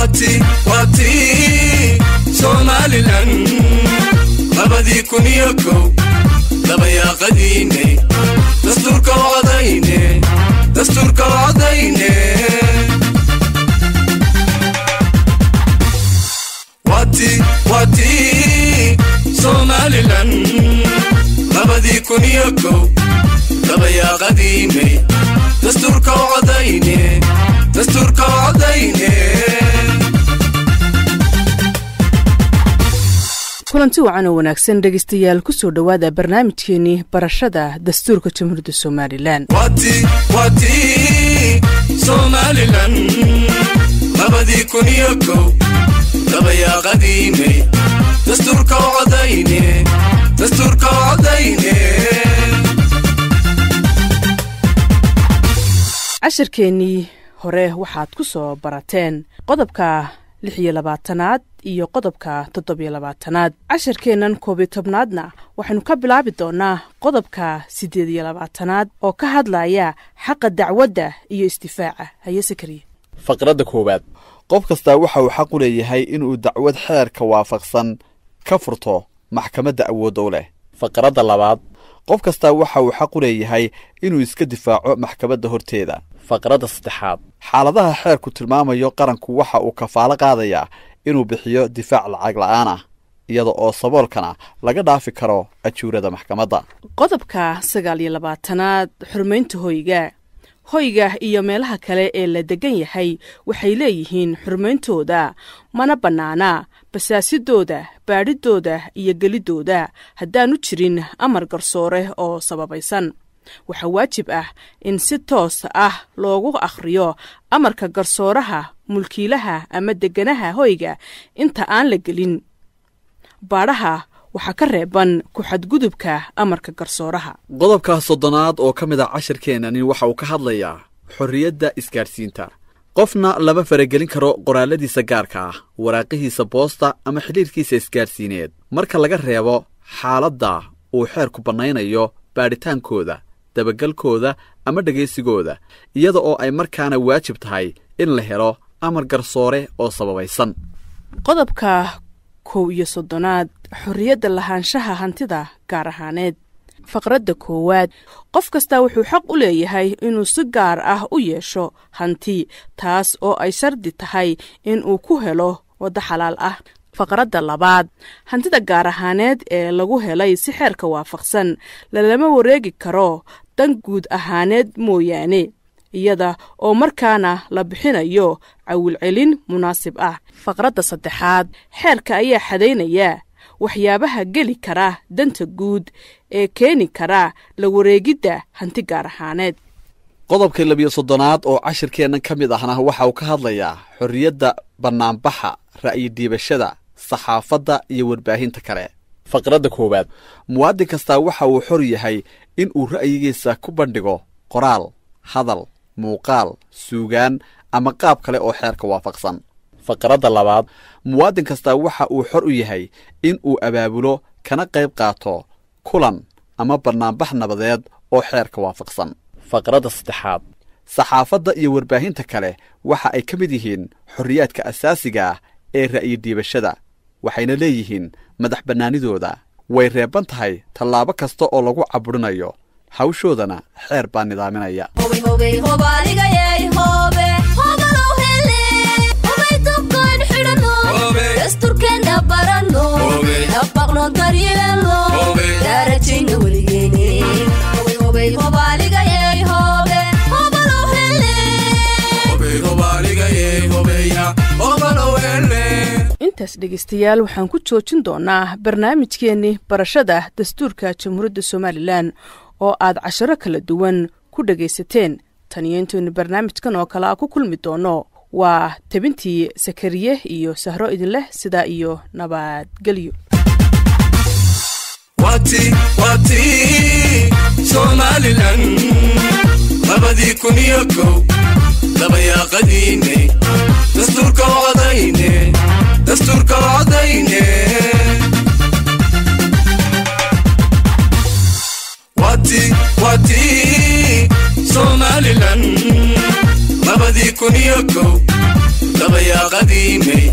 wati wati somalilan labadii kun iyo kow labayaaqadiine dastuurka wacdayne dastuurka wacdayne wati wati somalilan labadii kun iyo kow labayaaqadiine dastuurka wacdayne dastuurka wacdayne kulanti wacan oo wanaagsan dhegaystayaal ku soo dhowaada barnaamijkeenii barashada dastuurka jamhuuriyadda somalilan wati wati somalilan labadii kun iyo kow labayaaqadiine dastuurka wacdayne dastuurka wacdayne cashirkeennii hore waxaad ku soo barateen qodobka lix iyo labaatanaad iyo qodobka toddobiyo labaatanaad cashirkeennan koobiyo tobnaadna waxaynu ka bilaabi doonaa qodobka siddeed iyo labaatanaad oo ka hadlaya xaqa dacwadda iyo isdifaaca haye sakariye faqradda koowaad qof kastaa waxa uu xaq u leeyahay inuu dacwad xeerka waafaqsan ka furto maxkamadda awoodda u leh faqradda labaad qof kastaa waxa uu xaq u leeyahay inuu iska difaaco maxkamadda horteeda faqradda saddexaad xaaladaha xeerku tilmaamayo qaranku waxa uu kafaalo qaadayaa inuu bixiyo difaac lacag la'aan ah iyada oo saboolkana laga dhaafi karo ajuurada maxkamadda qodobka sagaal iyo labaatanaad xurmaynta hoyga hoyga iyo meelaha kale ee la degan yahay waxay leeyihiin xurmayntooda mana bannaana basaasidooda baadhidooda iyo gelidooda haddaanu jirin amar garsoore oo sababaysan waxaa waajib ah in si toos ah loogu akhriyo amarka garsooraha mulkiilaha ama deganaha hoyga inta aan la gelin baadhaha waxaa ka reeban ku-xadgudubka amarka garsooraha qodobka soddonaad oo ka mid a cashirkeennani waxa uu ka hadlayaa xorriyadda isgaadhsiinta qofna lama faragelin karo qoraalladiisa gaarka ah waraaqihiisa boosta ama xidhiirkiisa isgaadhsiineed marka laga reebo xaaladda uu xeerku bannaynayo baadhitaankooda dabagalkooda ama dhegaysigooda iyada oo ay markaana waajib tahay in la helo amar garsoore oo sababaysan qodobka kow iyo soddonaad xorriyadda lahaanshaha hantida gaar ahaaneed faqradda koowaad qof kastaa wuxuu xaq u leeyahay inuu si gaar ah u yeesho hanti taas oo ay shardi tahay inuu ku helo waddo xalaal ah faqradda labaad hantida gaar ahaaneed ee lagu helay si xeerka waafaqsan lalama wareegi karo dan guud ahaaneed mooyaane iyada oo markaana la bixinayo cawilcelin munaasib ah faqradda saddexaad xeerka ayaa xadaynaya waxyaabaha geli kara danta guud ee keeni kara la wareegidda hanti gaar ahaaneed qodobka labiyo soddonaad oo cashirkeennan ka mid ahna waxa uu ka hadlayaa xorriyadda bannaanbaxa ra'yi-dhiibashada saxaafadda iyo warbaahinta kale faqradda koowaad muwaadin kastaa waxa uu xor yahay in uu ra'yigiisa ku bandhigo qoraal hadal muuqaal suugaan ama qaab kale oo xeerka waafaqsan faqradda labaad muwaadin kastaa waxa uu xor u yahay in uu abaabulo kana qayb qaato kulan ama bannaanbax nabadeed oo xeerka waafaqsan faqradda saddexaad saxaafadda iyo warbaahinta kale waxa ay ka mid yihiin xorriyaadka asaasiga ah ee ra'yi-dhiibashada waxayna leeyihiin madax bannaanidooda way reeban tahay tallaabo kasta oo lagu caburinayo hawshoodana xeer baa nidaaminaya intaas dhegaystayaal waxaan ku joojin doonaa barnaamijkeenni barashada dastuurka jamhuuriyadda somalilan oo aad casharo kala duwan ku dhagaysateen taniyo intaynu barnaamijkan oo kale a ku kulmi doono waa tebintii sakariye iyo sahro idinleh sidaa iyo nabadgelyo wati wati somalilan labadii kun iyo kow labayaaqadiine dastuurka wacdayne dastuurka wacdayne wati wati somalilan labadii kun iyo kow labayaaq qadiimay